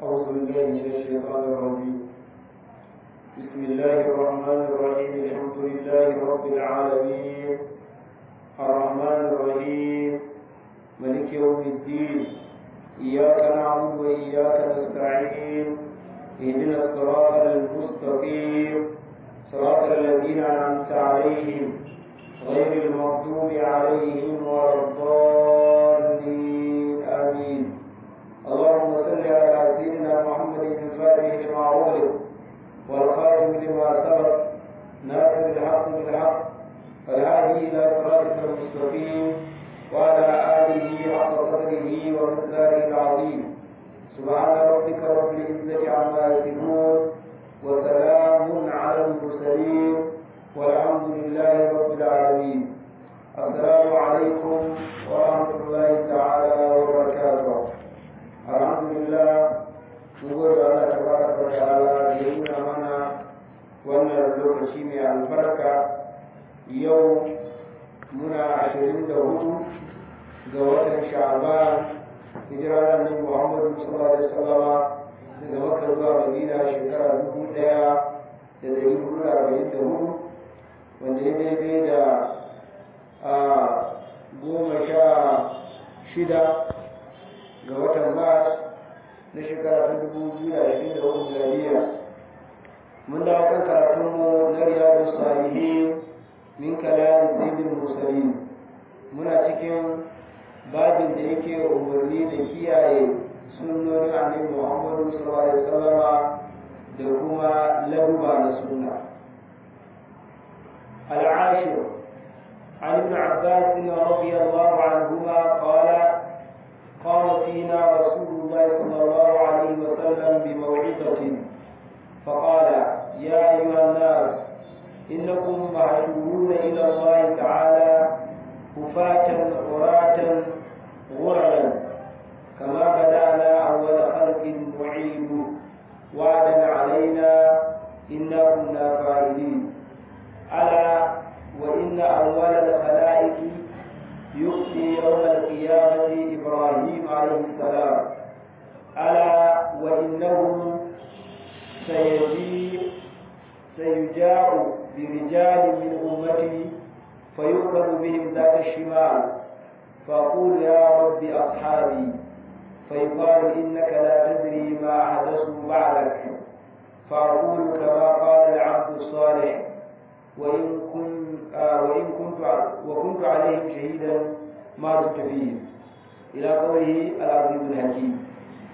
أعوذ بالله من الشيطان الرجيم بسم الله الرحمن الرحيم الحمد لله رب العالمين الرحمن الرحيم ملك يوم الدين إياك نعبد وإياك نستعين اهدنا الصراط المستقيم صراط الذين أنعمت عليهم غير المغضوب عليهم ولا الضالين آمين اللهم صل على سيدنا محمد الفاتح لما أغلق والخاتم لما سبق ناصر الحق بالحق والهادي إلى صراطك المستقيم وعلى آله حق قدره ومقداره العظيم سبحان ربك رب العزة عما يصفون وسلام على المرسلين والحمد لله رب العالمين السلام عليكم ورحمة الله تعالى وبركاته الحمد لله نقول الله تبارك وتعالى يهونا منا wannan lokaci mai albarka yau muna ashirin da hudu ga watan sha'ban hijirar annabi muhammadu sallallahu alaihi wasallama daga makka zuwa madina shekara dubu daya da dari hudu da arba'in da hudu wanda ya daidai da a goma sha shida ga watan mars na shekara ta dubu biyu da ashirin da hudu miladiya mun dawo kan karatunmu na riyadu salihin min kalami sayyidul mursalin muna cikin babin da yake umarni da kiyaye sunnonin annabi muhammadu sallallahu alaihi wasallama da kuma laduba na sunna العاشر عن ابن عباس رضي الله عنهما قال قام فينا رسول الله صلى الله عليه وسلم بموعظة فقال يا أيها الناس إنكم محشورون إلى الله تعالى كفاة عراة غرلا كما بدأنا أول خلق نعيد وعدا علينا إنا كنا فاعلين ألا وإن أول الخلائق يؤتي يوم القيامة إبراهيم عليه السلام ألا وإنه سيجيء سيجاء برجال من أمتي فيؤخذ بهم ذات الشمال فأقول يا رب أصحابي فيقال إنك لا تدري ما أحدثوا بعدك فأقول كما قال العبد الصالح وإن كنت آه وإن كنت وكنت عليهم شهيدا ما دمت فيهم إلى قوله العظيم الحكيم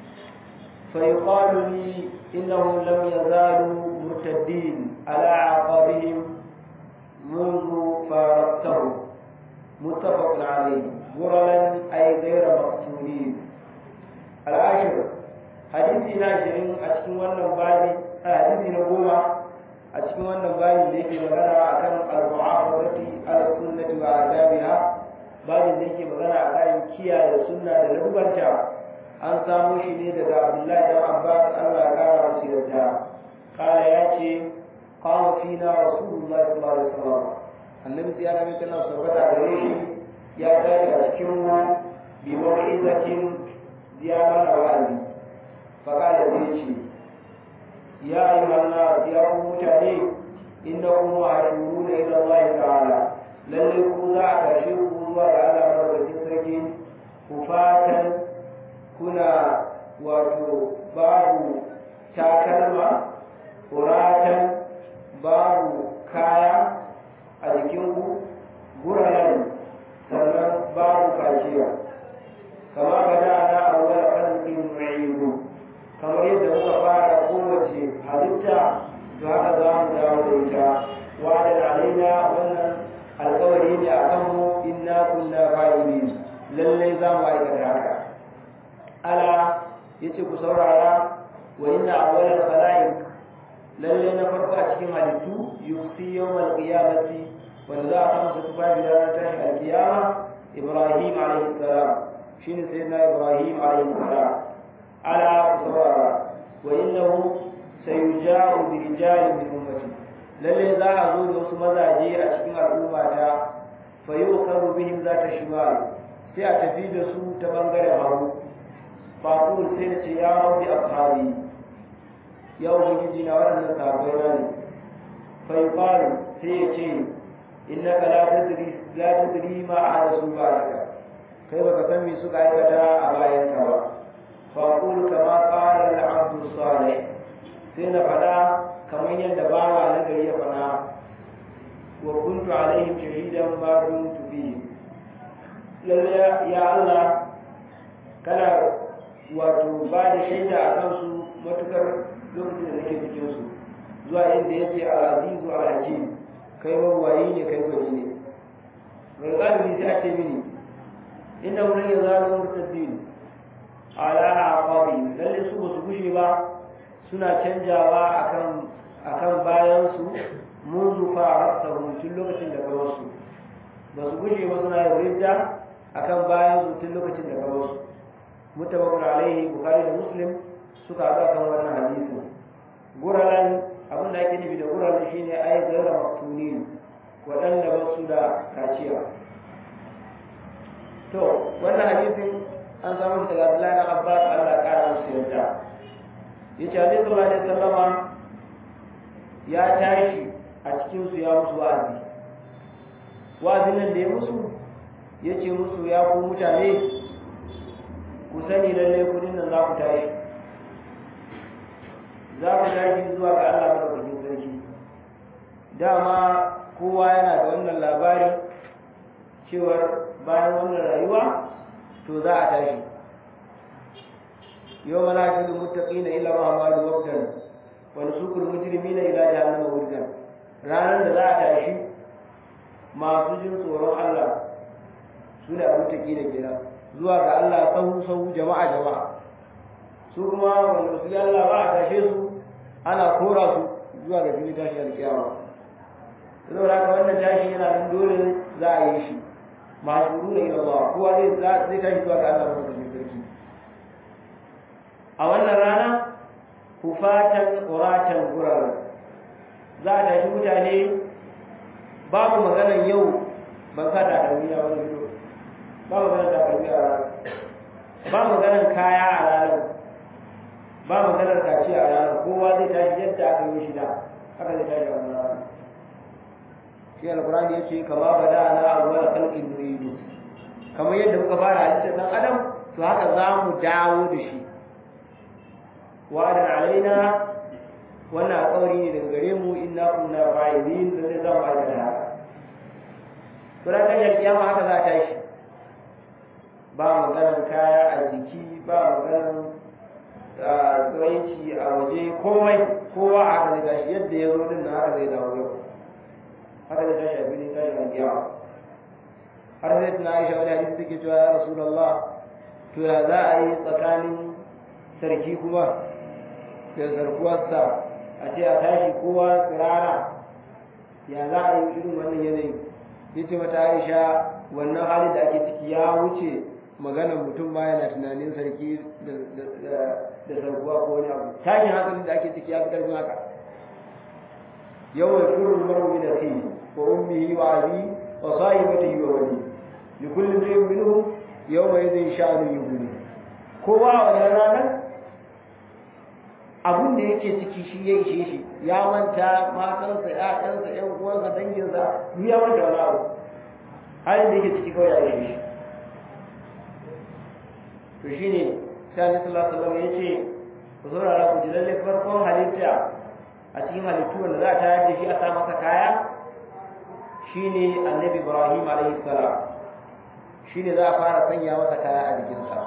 فيقال لي إنهم لم يزالوا مرتدين على أعقابهم منذ فارقتهم متفق عليه غرلا أي غير مقتولين العاشر حديثي ناشرين أشكي وانا بالي حديثي نقوم أشكي وانا بالي ليكي مغانا أكن المعارضة على السنة وآدابها بالي ليكي مغانا أكن كيا السنة لنبنتا an samo shi ne daga abdullahi dan abbas allah ya kara masu yarda kala ya ce kawo fina rasulullah sallallahu alaihi wasallam annabi tsiyana mai tana sabbata gare shi ya tashi a cikin mu bi mawizatin ziyara na wa'azi fa kala sai ce ya ayyuhan nas ya ku mutane innakum ma'ashuruna ila allah ta'ala lalle ku za a tashe ku zuwa ga Allah madaukakin sarki ku fatan kuna wato babu takalma kuratan babu kaya a jikinku guraren sannan babu kaciya kama ka da na awwal khalqin mu'idu kamar yadda muka fara kowace halitta to haka za mu dawo da ita wa'adan alaina wannan alƙawari ne a kanmu inna kunna fa'ilin lallai za mu aikata haka ala yace ku saurara wa inna awwalal khalaiq lalle na farko a cikin halittu yusi yawmal qiyamati wanda za a samu su tufafi da ranar tashin alkiyama ibrahim alaihi salam shine sayyidina ibrahim alaihi salam ala ku saurara wa innahu sayuja'u bi rijalin min ummati lalle za a zo da wasu mazaje a cikin al'umma ta fa yuqaru bihim zata shimal sai a tafi da su ta bangaren hagu فأقول سيدة يا رب أصحابي يا ubangiji na waɗannan sahabbai na ne fa yuqalu sai ya ce innaka la tadri la tadri ma ahdathu ba'daka kai baka san me suka aikata a bayan ka ba fa aqulu kama qala al-abdu salih sai na faɗa kamar yadda bawa na gari ya faɗa wa kuntu alaihim shahidan ma kuntu fihim lalle ya Allah kana wato ba da shaida a kansu matukar lokacin da nake cikin su zuwa inda yace al-azizu al-hakim kai mawayi ne kai gwani ne mai galibi sai a ce mini inna wurin ya zalu murtaddin ala aqabi lalle su ba su gushe ba suna canjawa akan akan bayan su منذ فارقتهم tun lokacin da kawo su ba su gushe ba suna yin ridda akan bayan su tun lokacin da kawo su mutabakun alaihi bukhari da muslim suka haɗu akan wannan hadisi guralan abin da ake nufi da guralan shine ai gaira maftunin waɗanda ba su da kaciya to wannan hadisin an samu shi daga Abdullahi na Abbas Allah ya kara musu yarda yace Annabi sallallahu alaihi wasallama ya tashi a cikin su ya musu wa'azi wa'azin nan da ya musu yace musu ya ku mutane ku sani lalle kudin nan za ku tashi za ku tashi zuwa ga Allah madaukakin sarki dama kowa yana da wannan labari cewar bayan wannan rayuwa to za a tashi yau mana shi da mutaƙina ila mahamadu wabdan wani sukul mujrimina ila jahannama wurdan ranar da za a tashi masu jin tsoron Allah su ne abu taƙi da gida zuwa ga Allah sahu sahu jama'a jama'a su kuma wanda su Allah ba a tashe su ana kora su zuwa ga fili tashi alƙiyama saboda haka wannan tashi yana nan dole za a yi shi masu ila Allah kowa zai zai tashi zuwa ga Allah mai sarki a wannan rana kufatan uratan gurar za a tashi mutane babu maganar yau ban sa takalmi a wani ido ba maganar takalmi a ranar ba maganar kaya a ranar ba maganar kaci a ranar kowa zai tashi yadda aka yi shi da haka zai tashi a wannan ranar shi alkurani ya ce kama bada na awwal khalqin nuridu kamar yadda muka fara halittar dan adam to haka za mu dawo da shi wa'adan alaina wannan alƙawari ne daga gare mu inna kunna fa'ilin da zai zama aikata haka to ran kan kiyama haka za ta shi ba maganar kaya a jiki ba maganar tsiraici a waje komai kowa a haka zai tashi yadda ya zo din na haka zai dawo yau haka zai tashi a filin tashi a kiyama har sai tuna aisha wani hadisi take cewa ya rasulullah to ya za a yi tsakanin sarki kuma da zarkuwarsa a ce a tashi kowa tsirara ya za a yi irin wannan yanayi ya ce mata aisha wannan halin da ake ciki ya wuce maganar mutum ma yana tunanin sarki da zarkuwa ko wani abu tashin hankalin da ake ciki ya fi karfin haka yawan shirin marumi da kai wa ummihi wa abi wa sahibatihi wa wali li kulli shay'in minhum yawma idhin sha'anu yughni kowa a wannan ranar abun da yake ciki shi ya ishe shi ya manta matansa ƴaƴansa ƴan uwansa danginsa duk ya manta wani abu halin da yake ciki kawai ya ishe shi to shine sai Annabi sallallahu alaihi wasallam yace ku saurara ku ji lalle farkon halitta a cikin halittu wanda za a tayar da shi a sa masa kaya shine Annabi Ibrahim alaihi salam shine za a fara sanya masa kaya a jikinsa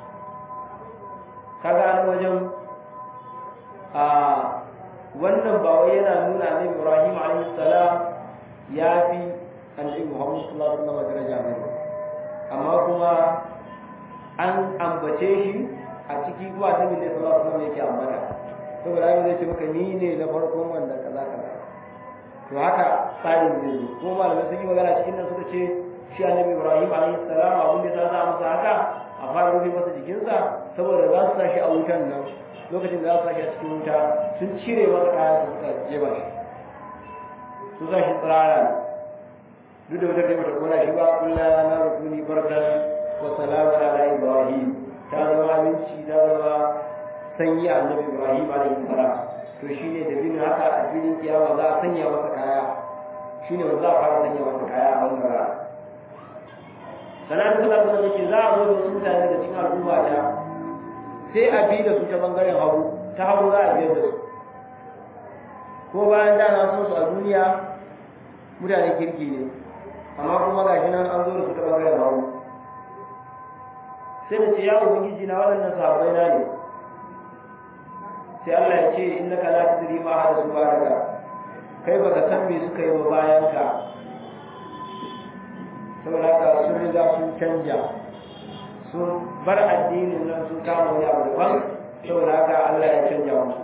kaga an wajen a wannan ba wai yana nuna annabi Ibrahim alaihi salam ya fi annabi Muhammad sallallahu alaihi wasallam daraja ne amma kuma an ambace shi a ciki kuma annabi ne sallallahu alaihi wasallam yake ambata saboda ai zai ce maka ni ne na farkon wanda kaza kaza to haka tsarin zai zo ko malamai sun yi magana cikin nan suka ce shi annabi Ibrahim alaihi salam abin da ya sa masa haka a fara rufe masa jikinsa saboda za su sa shi a wutan nan lokacin da za su sashi a cikin wuta sun cire masa kaya da suka jeba shi su sa shi tsirara duk da wutar da bata kona shi ba kulla na rukuni barkan wa salamu ala ibrahim ta zama aminci ta zama sanyi annabi ibrahim alaihi salam to shine da bin haka a filin kiyama za a sanya masa kaya shine wanda za a fara sanya masa kaya a wannan rana sanan sallallahu alaihi wasallam za a zo da su mutane daga cikin al'umma ta sai a bi da su ta bangaren hagu ta hagu za a biyar da su ko bayan da na so su a duniya mutane kirki ne amma kuma gashi nan an zo da su ta bangaren hagu sai da ce ya ubangiji na waɗannan sahabbai na ne sai Allah ya ce innaka la tadri ma hada su baraka kai baka san me suka yi ba bayan ka saboda haka sun riga sun canja sun bar addinin nan sun kama wani abu daban saboda haka Allah ya canja musu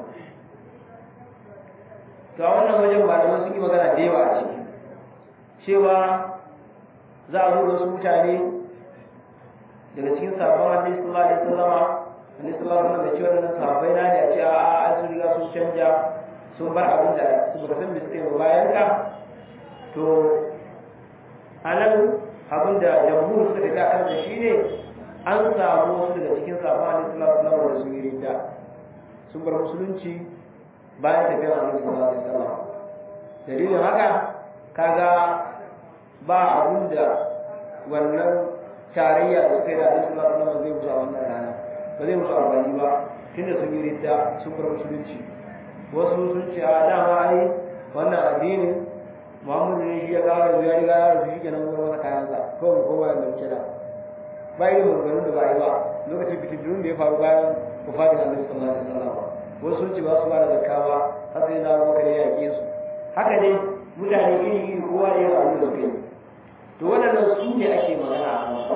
to a wannan wajen malamai sun yi magana da yawa a ciki cewa za a zo da wasu mutane daga cikin sabon hadisi sallallahu alaihi wasallama annabi sallallahu alaihi wasallam ya ce wannan sahabbai na ne a ce a a sun riga sun canja sun bar abin da su ba san me suka yi ba bayan ka to anan abin da jamhur suka ga kan da shine an samu wasu daga cikin sahabban annabi sallallahu alaihi wasallam da sun yi ridda sun bar musulunci bayan tafiyar annabi sallallahu alaihi wasallam dalilin haka kaga ba abin da wannan tarayya da suka yi da annabi sallallahu alaihi wasallam zai musu a wannan rana ba zai musu amfani ba tunda sun yi ridda sun bar musulunci wasu sun ce a dama ai wannan addini Muhammadu ne shi ya kawo yanzu ya riga ya rufe shi kenan kuma masa kayansa kawai mu koma yadda muke da ba irin maganganun da ba yi ba lokacin fitintunun da ya faru bayan wafatin annabi sallallahu alaihi wasallam wasu sun ce ba su ba da zakka ba har sai na abubakar ya yaƙe su haka dai mutane iri iri kowa da yin abin da suka yi to waɗannan su ne ake magana a kan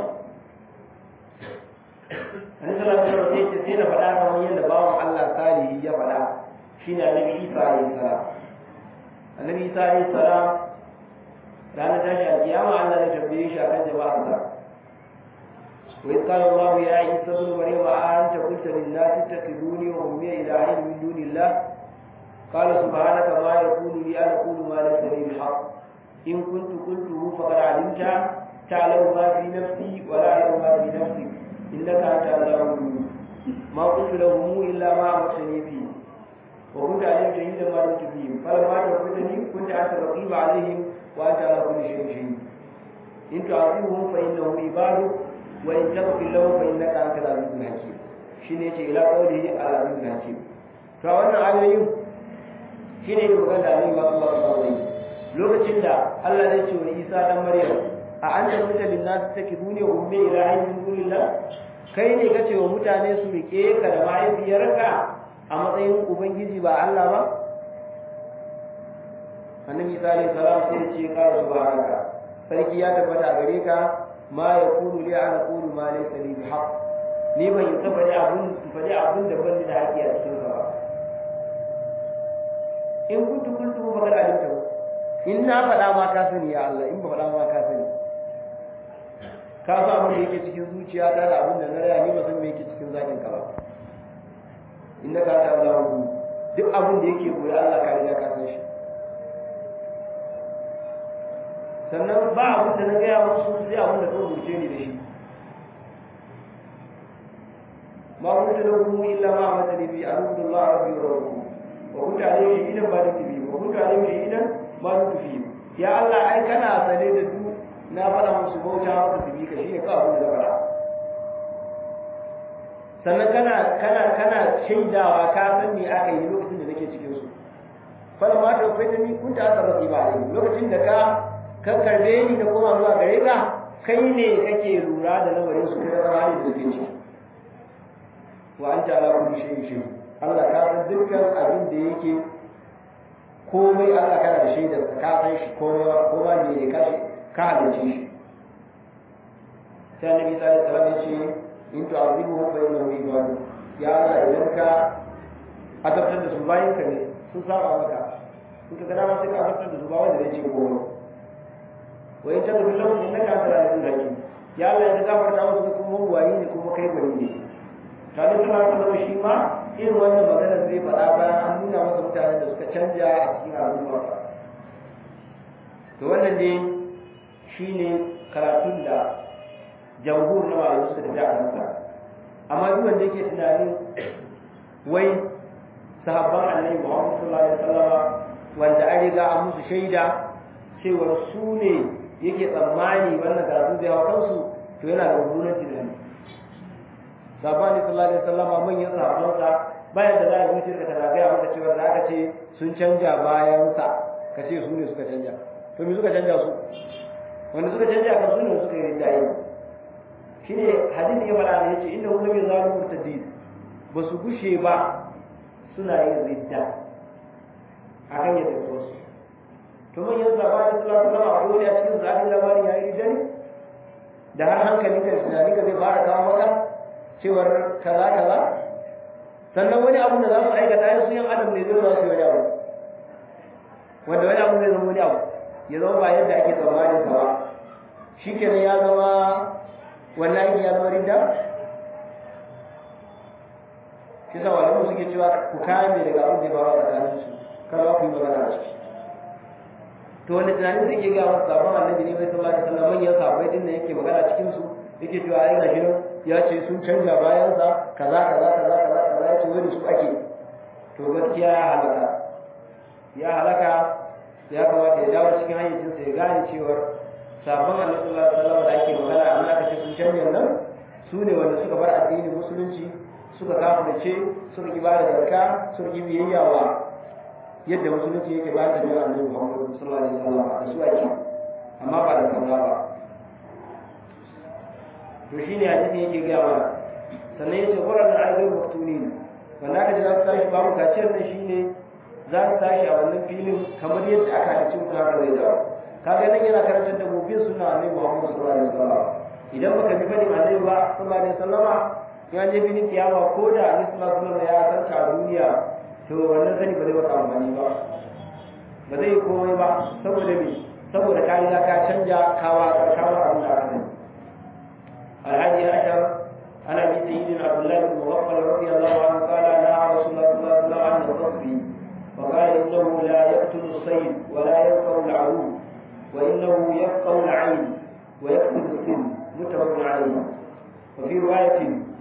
annabi sallallahu alaihi wasallam sai ce sai na faɗa kamar yadda bawan Allah salihi ya faɗa shine annabi Isa alaihi salam annabi Isa alaihi salam ranar tashi alkiyama Allah zai tambaye shi akan jama'arsa وإذ قال الله يا عيسى ابن مريم أأنت قلت للناس اتخذوني وأمي إلهين من دون الله قال سبحانك ما يكون لي أن أقول ما ليس لي بالحق إن كنت قلته فقد علمت تعلم ما في نفسي ولا أعلم ما في نفسك إنك أنت علام الغيوب ما قلت لهم إلا ما أمرتني فيه وكنت عليهم شهيدا ما دمت فيهم فلما توفيتني كنت أنت الرقيب عليهم وأنت على كل شيء شهيد إن تعذبهم فإنهم عبادك وإن تغفر لهم فإنك أنت العزيز الحكيم shine yace ila qawlihi al-aziz al-hakim to wannan ayoyin shine ne magana da Annabi sallallahu alaihi wasallam lokacin da Allah ya ce wa Isa dan Maryam a anta kunta lin nas takiduni wa ummi ilahin min dunillah kai ne kace wa mutane su rike ka da mahaifiyarka a matsayin ubangiji ba Allah ba Annabi Isa alaihi salam sai ya ce ka subhanaka sarki ya tabbata gare ka ma yakunu li an aqulu ma laysa li bihaq ni ban yi faɗi abun faɗi abun da ban da haƙi a cikin ka ba in kuntu kuntu ba kada alimta in na faɗa ma ka sani ya Allah in ba faɗa ma ka sani ka san abin da yake cikin zuciya ta da abin da na raya ni ba san me yake cikin zakin ka ba inna ka ta Allah duk abin da yake koyi Allah ka riga ka san shi sannan ba abin da na gaya musu sai abin da kawai burce ni da shi ma kunta lahu illa ma amatani bi alhamdulillah rabbi wa rabbukum wa kunta alayhi shahidan ba dukti bi wa kunta alayhi shahidan ba dukti fi ya Allah ai kana sane da du na fara musu bauta maka su bi ka shi ne kawai abin da fara sannan kana kana kana shaidawa ka san me aka yi lokacin da nake cikin su fala ma ta faita ni kunta asarati ba lokacin da ka ka karbe ni da koma zuwa gare ka kai ne kake lura da lamarin su kai zama ne da suke ciki wa anta ala kulli shay'in shay'in Allah ka san dukkan abin da yake komai Allah kana da shaidar ka san shi komai ko ba ne ne ka shi ka halice shi sai Annabi sallallahu alaihi wasallam ya ce in tu'azibuhum fa innahum ibadu ya Allah idan ka azabtar da su bayan ka ne sun saba maka in ka ga dama sai ka azabtar da su ba wanda zai ce komai wa in tagfir lahum innaka antal azizul hakim ya Allah ya gafarta musu kuma wani ne kuma kai gwani ne tare da Allah shi ma irin wannan magana zai faɗa bayan an nuna masa mutanen da suka canja a cikin al'umma to wannan dai shine karatun da jamhur na malamai suka tafi a kansa amma duk wanda yake tunanin wai sahabban annabi Muhammad sallallahu alaihi wasallam wanda an riga an musu shaida cewa su ne yake tsammani wannan karatu zai hau kansu to yana da mummunan tunani sahabban sallallahu alaihi wasallam manyan sahabbansa bayan da za a zuciya ka tana gaya maka cewa da aka ce sun canja bayansa ka ce su ne suka canja to me suka canja su wanda suka canja kan su ne suka yi dayi shine hadisi ya fara ne yace inna hum lam yazalu murtadin ba su gushe ba suna yin ridda akan yadda su wasu to man yanzu ba da sallallahu alaihi wasallam a wani a cikin zaɓin labarin yayi ridda ne da har hankali ka tunani ka zai fara kawo maka cewar kaza kaza sannan wani abu da za su aikata yin suyan adam ne zai za su yi wani abu wanda wani abu zai zama wani abu ya zama ba yadda ake tsammanin sa ba shi kenan ya zama wannan aiki ya zama rinda shi sa walamu suke cewa ku kame daga abin da ya faru a tsakanin su kada ku yi magana a ciki to wanda tunanin zai ke gaya masu sabon annabi ne bai sallallahu alaihi wasallam manyan sahabbai din da yake magana cikin su yake cewa ai gashi nan ya ce sun canja bayansa kaza kaza kaza kaza kaza ya ce wani su ake to gaskiya ya halaka ya halaka ya kamata ya dawo cikin hayyacinsa ya gane cewar sabon annabi sallallahu alaihi wasallam da ake magana amma aka ce sun canja nan su ne wanda suka bar addinin musulunci suka kafirce suka ki bada zakka suka ki biyayya wa yadda musulunci yake ba da jira annabi Muhammad sallallahu alaihi wasallam da su ake amma ba da kaza ba to shine hadisi yake ga mana sannan yace quran al-ayyul maktunin wanda aka ji za su tashi babu kaciyar nan shine za su tashi a wannan filin kamar yadda aka halicci mutum haka zai dawo kaga nan yana karantar da mu bin sunna annabi Muhammad sallallahu alaihi wasallam idan baka bi fadin annabi ba sallallahu alaihi wasallama ya je filin kiyama ko da annabi sallallahu alaihi wasallam ya san ka duniya to wannan sani ba zai baka amfani ba ba zai komai ba saboda me saboda ka riga ka canja kawa kawa abin da aka sani الحادي عشر عن ابي سيدنا عبد الله بن مغفل رضي الله عنه قال نهى رسول الله صلى الله عليه وسلم عن الغصب وقال انه لا يقتل الصيد ولا ينفع العروض وانه يفقع العين ويقتل السن متفق عليه وفي روايه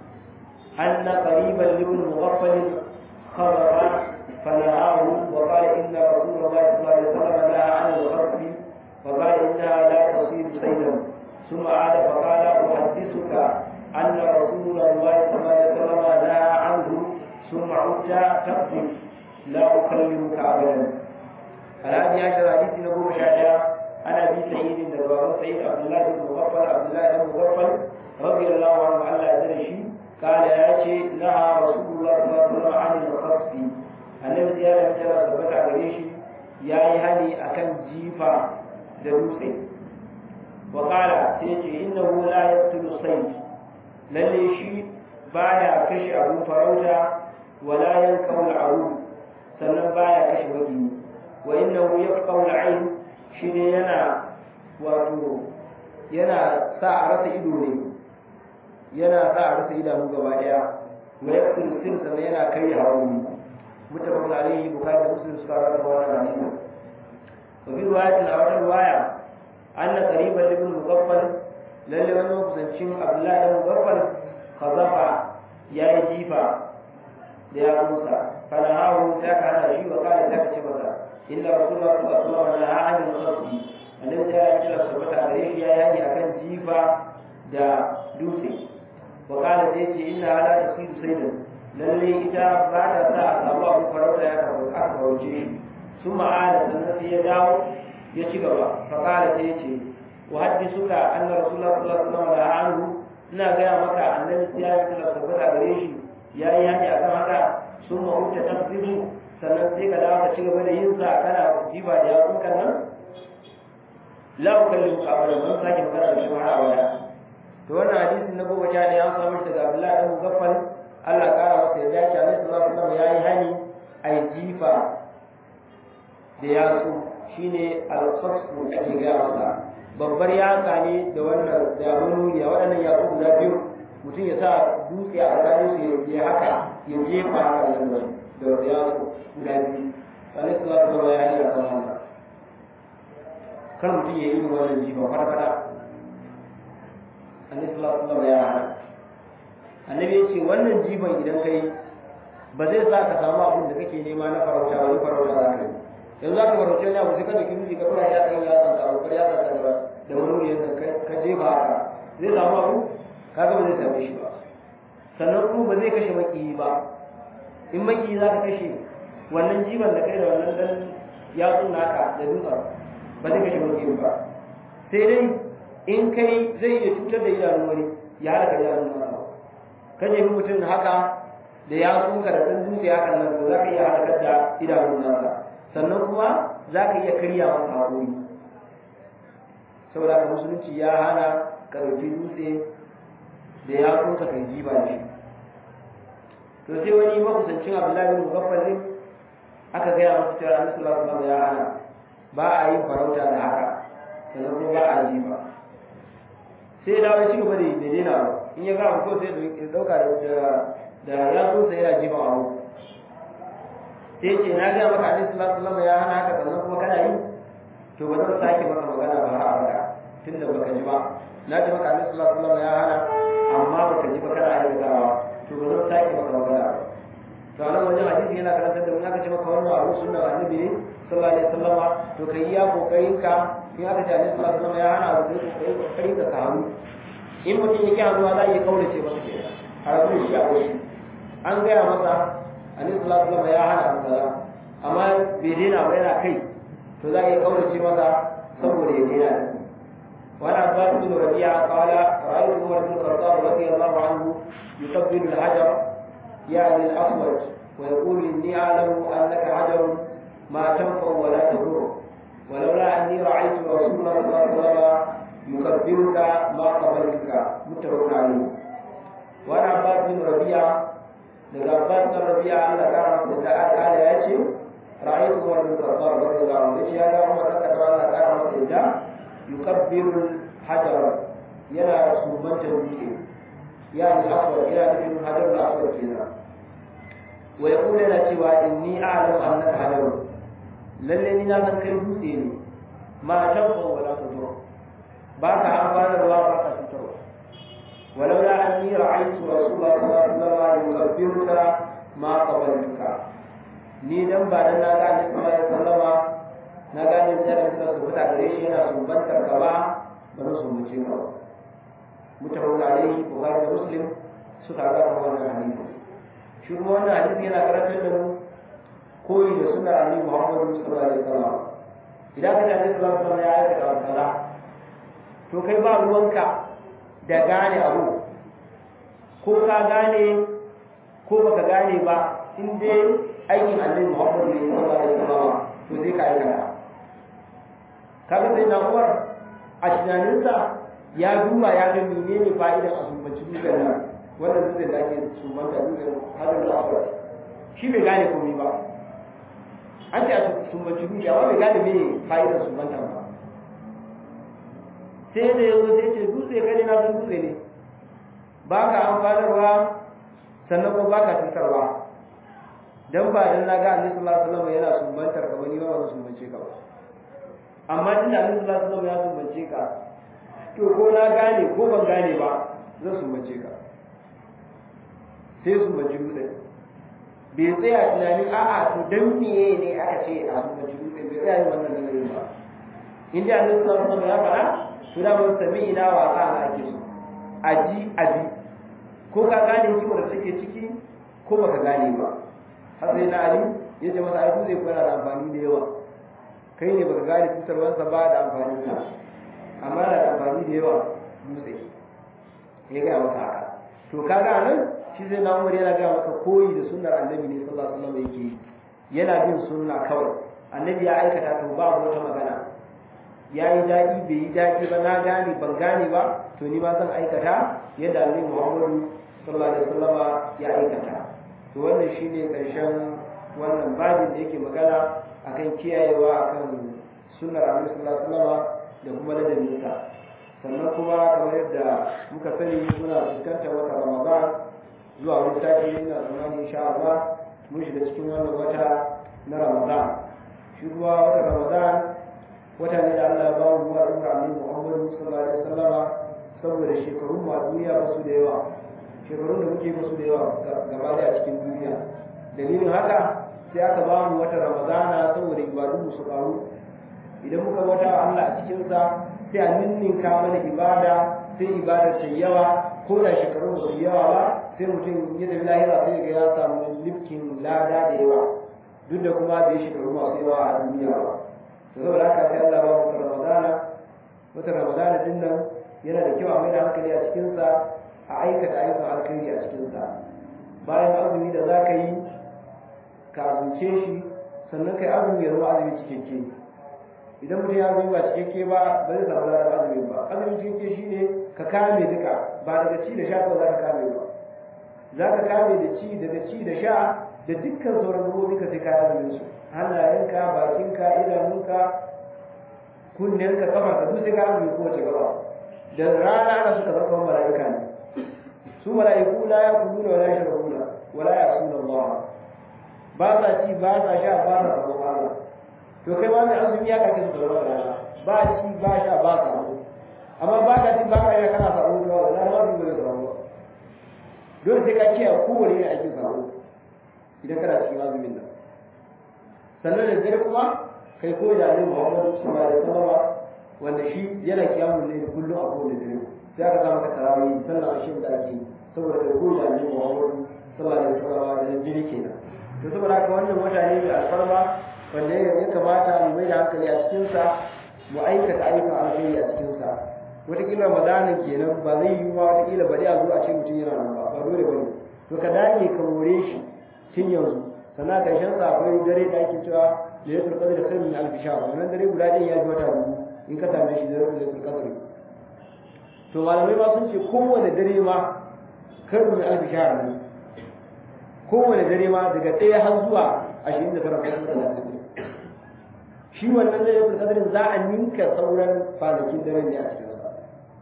ان قريبا لابن مغفل خبر فنهاه وقال ان رسول الله صلى الله عليه وسلم نهى عن الغصب وقال انها لا تصيب صيدا ثم عاد فقال احدثك ان رسول الله صلى الله عليه وسلم نهى عنه ثم عدت تقذف لا اكلمك ابدا الهادي عشر حديث نبو مشاهده عن ابي سعيد بن سعيد عبد الله بن مغفل عبد الله بن مغفل رضي الله عنه على ادري قال يا شيء نهى رسول الله صلى الله عليه وسلم عن الخصف annabi ya da mutara tabbata gare shi yayi hali akan jifa da dutse wa qala sai ce innahu la yaqtulu sayd lalle shi baya kashe abun farauta wala yanqaul aru sannan baya kashe wagi wa innahu yaqaul ayn shi ne yana wato yana sa a rasa ido ne yana sa a rasa idanu gaba daya wa yaqtulu sin sannan yana kai hawo متفق عليه البخاري ومسلم سكارة رواية عنه وفي رواية أو رواية أن قريبا لابن مغفل للي من مقصنشين عبد الله بن مغفل خزف يا جيفا يا موسى فنهاه ذاك عن شيء وقال ذاك شبكة إن رسول الله صلى الله عليه وسلم نهى عن الخصف الذي جاء إلى سبت عليه يا يعني أكن جيفا دا دوسي وقال ذيك إنها لا تصير سيدا lalle ita ba ta sa a samu abu farauta ya kawo aka farauce shi sun ma'ana sannan sai ya dawo ya ci gaba faƙala sai ya ce wa haddi suka anna rasulullah sallallahu alaihi wasallam da anhu ina gaya maka annabi sai ya yi kula tabbata gare shi ya yi hani akan haka sun ma'uta tafsiru sannan sai ka dawo ka ci gaba da yin sa kana jiba da yatsun kan nan la ukallimu ka abada ban sake magana da shi har abada to wannan hadisin na goma sha ne an samu shi daga abdullahi dan mugaffal Allah kara masa ya dace Annabi sallallahu alaihi wasallam yayi hani ai jifa da yatsu shine al-qasfu ake ga masa babbar yatsa ne da wannan da manuniya waɗannan yatsu guda biyu mutum ya sa dutse a tsakanin su ya haka ya jefa haka nan da yatsu guda biyu Annabi sallallahu alaihi wasallam ya hani akan wannan kar mutum ya yi wannan jifa kwata-kwata Annabi sallallahu alaihi wasallam ya hana annabi ya ce wannan jiban idan kai ba zai sa ka samu abin da kake nema na farauta wani farauta za ka yi yanzu za ka farauta ne abu sai ka da kimiji ka tura ya tsaye ya tsanta abu kar ya tsanta da da wani yanzu ka jefa haka zai samu abu ka ga ba zai same shi ba sannan kuma ba zai kashe makiyi ba in makiyi za ka kashe wannan jiban da kai da wannan dan yatsun naka da dutsen ba zai kashe makiyi ba sai dai in kai zai iya cutar da idanun wani ya halaka idanun nasa ka nemi mutum haka da ya tsuka da ɗan dutse haka nan to za ka iya halakar da idanun nasa sannan kuma za ka iya karya masa haƙori saboda ka musulunci ya hana ka ɗauki dutse da ya tsuka kai jiba da shi to sai wani makusancin abdullahi bin mugaffalin aka gaya masa cewa annabi sallallahu alaihi wasallam ya hana ba a yin farauta da haka sannan kuma ba a jiba sai dawo ya ci gaba da daina ba in ya ga abu ko sai ya dauka da da ya so sai yana jiba abu sai ce na ga maka annabi sallallahu alaihi wasallam ya hana haka sannan kuma kana yi to ba zan sake maka magana ba har abada tunda baka ji ba na ji maka annabi sallallahu alaihi wasallam ya hana amma baka ji ba kana aikatawa to ba zan sake maka magana ba to a nan wajen hadisi yana karantar da mu aka ce maka wannan abu sunna annabi ne sallallahu alaihi wasallam to kai iya kokarin ka in aka ce annabi sallallahu alaihi wasallam ya hana abu sai kokarin kokarin ka samu in mutum yake hannuwa za a iya kaurace masa kenan a rabu shi a wasu an gaya masa annabi sallallahu alaihi wasallam ya hana abu kaza amma bai daina ba yana kai to za a iya kaurace masa saboda ya daina وعن عباس بن ربيعة قال رأيت عمر بن الخطاب رضي الله عنه يقبل الحجر يعني الأسود ويقول إني أعلم أنك حجر ما تنفع ولا تضر ولولا أني رأيت رسول الله صلى الله عليه وسلم يكبرك ما قبلتك متفق عليه وعن عباس بن ربيعة daga Abbas bin Rabi'a Allah ka masa da ala ya ce ra'aytu Umar bin Khattab radiyallahu anhu yace ya ga Umar da Allah ka masa da yukabbiru hajar yana sumbanta dutse yani aswad yana nufin hajar da aswad kenan wa yaqulu yana cewa inni a'lamu annaka hajar lalle ni na san kai dutse ne ma tanfa wala tadur ba ka amfanarwa ba ka cutarwa ولولا أني رأيت رسول الله صلى الله عليه وسلم يكبرك ما قبلتك ni dan ba dan na ga Annabi sallallahu alaihi wasallama na ga Annabi da suka subuta gare shi yana sumbantar ka ba ba na sumbace ka mutawalla alaihi Bukhari da Muslim suka ga wannan hadisi shi kuma wannan hadisi yana karantar da mu koyi da sunnar Annabi Muhammad sallallahu alaihi wasallam idan ka ji Annabi sallallahu alaihi wasallam ya aikata kaza to kai ba ruwanka da gane abu ko ka gane ko baka gane ba in dai aikin annabi Muhammad ne sallallahu alaihi wasallam to sai ka aikata kaga sai na Umar a tunaninsa ya duba ya ga menene fa'idan a sumbanci dukkan nan wannan dukkan da ake sumbanta dukkan hadin al-aswad shi bai gane komai ba an ce a sumbanci dukkan amma bai gane me fa'idan sumbanta ba sai da yanzu sai ce dutse kai na san dutse ne ba ka amfanarwa sannan kuma ba ka cutarwa dan ba dan na ga Annabi sallallahu alaihi wasallam yana sumbantar ka bani ba ba sumbance ka ba amma tunda Annabi sallallahu alaihi wasallam ya sumbance ka to ko na gane ko ban gane ba zan sumbance ka sai sumbanci dutse bai tsaya tunanin a'a to dan miye ne aka ce a sumbanci dutse bai tsaya yin wannan nazarin ba in dai Annabi sallallahu alaihi wasallam ya faɗa to da mun sami ina wasa na ake so aji abi ko ka gane hikimar da take ciki ko baka gane ba har sai na ali ya ce masa ai dutse ko yana da amfani da yawa kai ne baka gane cutarwarsa ba da amfani da amma yana da amfani da yawa dutse ya gaya masa haka to kaga nan shi zai na umar yana gaya masa koyi da sunnar annabi ne sallallahu alaihi wasallam yake yana bin sunna kawai annabi ya aikata to ba wata magana ya yi daɗi bai yi daɗi ba na gane ban gane ba to ni ma zan aikata yadda annabi muhammadu sallallahu alaihi wasallama ya aikata to wannan shine karshen wannan babin da yake magana akan kiyayewa akan sunnar annabi sallallahu alaihi wasallama da kuma ladabinsa sannan kuma kamar yadda muka sani muna fuskantar wata ramadan zuwa wani sati ina tsammani insha Allah mun shiga cikin wannan wata na ramadan shi kuma wata ramadan wata ne da Allah ya ba mu wa Umar Annabi Muhammad sallallahu alaihi wasallama saboda shekarun mu a duniya ba su da yawa shekarun da muke musu da yawa gaba da a cikin duniya dalilin haka sai aka ba mu wata ramadana saboda ibadun mu su karu idan muka wata Allah a cikin sa sai a ninninka mana ibada sai ibada ta yawa ko da shekarun ba su yawa ba sai mutum ya tafi lahira sai ga ya samu lifkin lada da yawa duk da kuma bai shekaru masu yawa a duniya ba to saboda haka sai Allah ba mu ramadana wata ramadana din nan yana da kyau a mai da hankali a cikin sa a aikata ayyukan alkhairi a cikin sa bayan azumi da za ka yi ka azumce shi sannan kai azumi ya zama azumi cikakke idan mutum ya azumi ba cikakke ba ba zai samu ladan azumi ba azumi cikakke shine ka kame duka ba daga ci da sha kawai za ka kame ba za ka kame da ci daga ci da sha da dukkan sauran gabobi ka sai ka azumin su hannayenka bakinka idanunka kunnenka kafarka duk sai ka azumi kowace gaba da rana ana suka zama mala'ika ne su mala'iku la yakuluna wa la yashrabuna wa la ya'suna Allah ba sa ci ba sa sha ba sa sabon Allah to kai ma mai azumi ya kake su da rana ba ci ba sha ba sa amma ba ka ci ba ka yi kana sabon Allah na ma bi da sabon dole sai ka kiyaye kowane ne ake sabon idan kana cikin azumin nan sannan da dare kuma kai koyi da Annabi Muhammad sallallahu alaihi wasallam wanda shi yana kiyamun ne kullum a kowane dare sai aka samu ka tarawih sallar ashin da ake saboda kai koyi da Annabi Muhammad sallallahu alaihi wasallam da jiri kenan to saboda haka wannan wata ne mai alfarma wanda ya kamata mu mai da hankali a cikin sa mu aikata ayyukan alkhairi a cikin sa wataƙila ramadanin kenan ba zai yi ba wataƙila bari a zo a ce mutum yana nan ba ba dole bane to ka dage ka more shi tun yanzu sannan ƙarshen sa akwai dare da ake cewa lailatul qadr khairun min alf shahr wannan dare guda ɗaya ya ji wata dubu in ka same shi da lailatul qadr to malamai ma sun ce kowane dare ma khairun min alf shahr ne kowane dare ma daga ɗaya har zuwa ashirin da tara ko talatin shi wannan lailatul qadr za a ninka sauran kwanakin dare ne a cikin sa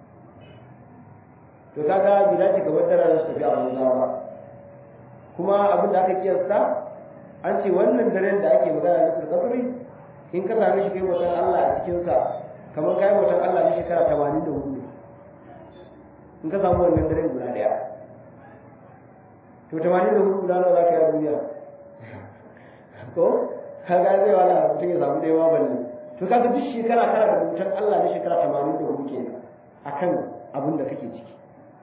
to kaga bi dace ga wadda su tafi a banza ba kuma abin da aka kiyasta an ce wannan daren da ake magana na tsarkafari in ka same shi kai mutan Allah a cikinsa kamar kai mutan Allah na shekara tamanin da hudu in ka samu wannan daren guda ɗaya to tamanin da hudu guda nawa za ka yi a duniya ko ka ga zai wala mutum ya samu ɗaya balle to kaga duk shekara kana da mutan Allah na shekara tamanin da hudu kenan akan abin da kake ciki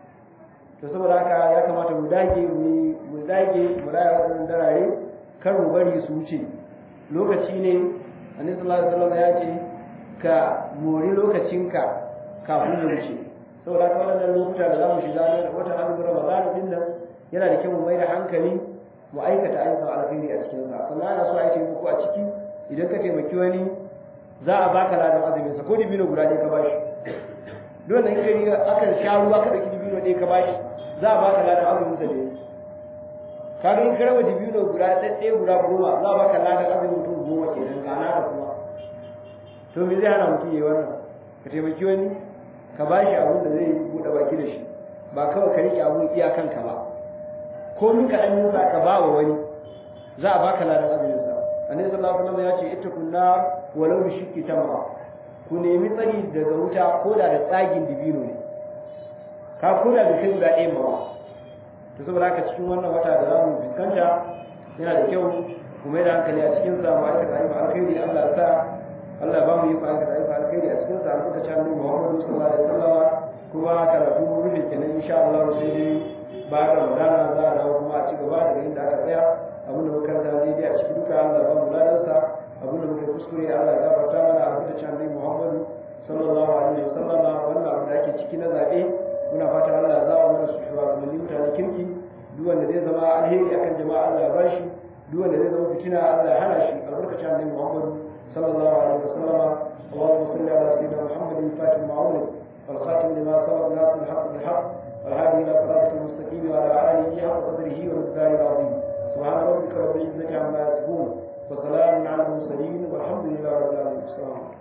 to saboda haka ya kamata mu dage mu dage mu raya waɗannan darare kar mu bari su wuce lokaci ne annabi sallallahu alaihi wasallam ya ce ka mori lokacinka kafin ya wuce saboda haka wannan lokuta da zamu shiga ne wata azumin Ramadan din nan yana da kyau mu mai da hankali mu aikata ayyukan alkhairi a cikin sa sannan ana so a yi muku a ciki idan ka taimaki wani za a baka ladan azumin sa ko dibino guda ɗaya ka bashi dole in kai akan sha ruwa ka dauki dibino ɗaya ka bashi za a baka ladan azumin sa ne kaga in karaba dibino guda ɗaɗɗe guda goma za a baka ladan azumin mutum goma ke nan kana da kuma to me zai hana mutum yayi wannan ka taimaki wani ka ba shi abin da zai buɗe baki da shi ba kawai ka riƙe abin iyakanka ba ko min ka ɗan nisa ka ba wa wani za a baka ladan azumin sa annabi sallallahu alaihi wasallam ya ce ittaqun nar walau bi shiqqi tamra ku nemi tsari daga wuta ko da da tsagin dibino ne ka koda da kai guda ɗaya ba to saboda haka cikin wannan wata da zamu fuskanta yana da kyau mu mai da hankali a cikin sa mu aikata ayyuka alkhairi Allah ya sa Allah ba mu yi aikata ayyuka alkhairi a cikin sa albuka ta annabi Muhammad sallallahu alaihi wasallam kuma karatu mu rufe kenan insha Allah sai dai ba da Ramadana za a dawo kuma a ci gaba daga inda aka tsaya abin da muka karanta daidai a cikin duka Allah ba mu ladansa abin da muka kuskure Allah ya gafarta mana albuka ta annabi Muhammad sallallahu alaihi wasallam wannan abu da ake ciki na zabe muna fatan Allah ya zama mana su shugabanni mutanen kirki duk wanda zai zama alheri akan jama'a Allah ya bashi duk wanda zai zama fitina Allah ya hana shi albarkacin annabi Muhammad sallallahu alaihi wasallam اللهم صل على سيدنا محمد الفاتح المعون والخاتم لما سبق ناصر الحق بالحق والهادي الى صراطك المستقيم وعلى اله حق قدره ومقداره العظيم سبحان ربك رب العزه عما يصفون وسلام على المرسلين والحمد لله رب العالمين السلام عليكم